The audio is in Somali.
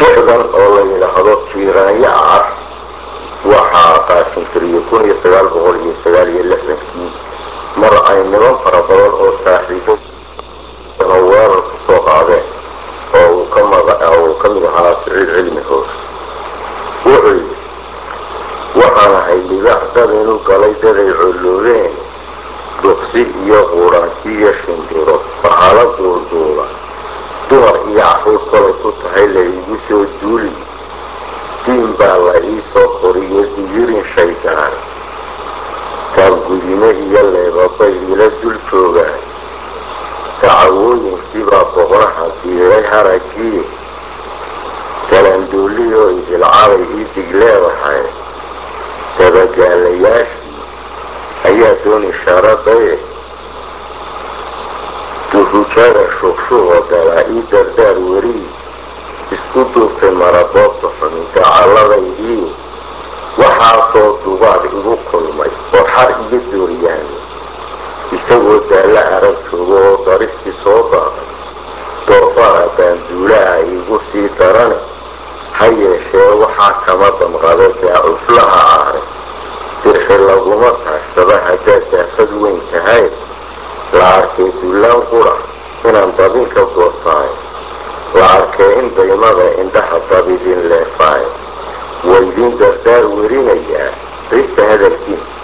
tixdan oo la yidhaahdo jiiraanyo ah waxaa qaashintiriyey kun iyo sagaal boqol iyo sagaal iyo lixdankii mar ay niman fara badan oo saaxiibo weerar ku soo qaadeen oo uu ka uu ka mid ahaa siciid cilmi hoos wuxuu yidhi waxaan ahay libaax dad inu galay daday colloobeen duqsi iyo quuraanti iyo shimbiro bahalo duulduula dumar iyo caruur kolay ku tahay la iigu soo duuli diin baa la ii soo koriyo digirin shaydaan taabgudime iyo leebabay ila dul joogaan dacawooyinkiibaa boqnaha diiray haraggii galanduuliyoo idilcabay ii dig leedahay dabagaalayaashii ayaa doon ishaaradaye duhujada shugshugo galaa ii dardaar weri isku duubtay maraboobta xumi dacalladaydii waxaasoo dubaad igu kulmay oo xar iga dooriyaani isagoo daalla arag joogo oo daristii soo daaday doofaara baanduulaha igu sii darane ha yeeshee waxaa kama damqada daacuflaha ahay dirxi laguma taagsada haddaad daafad weyn tahay la arkay dullaan qura inaan dabinka goostaayo la arkay in daymada indhaha dabidin leefaayo waydin dardaar werinayaa rista hadalkiisa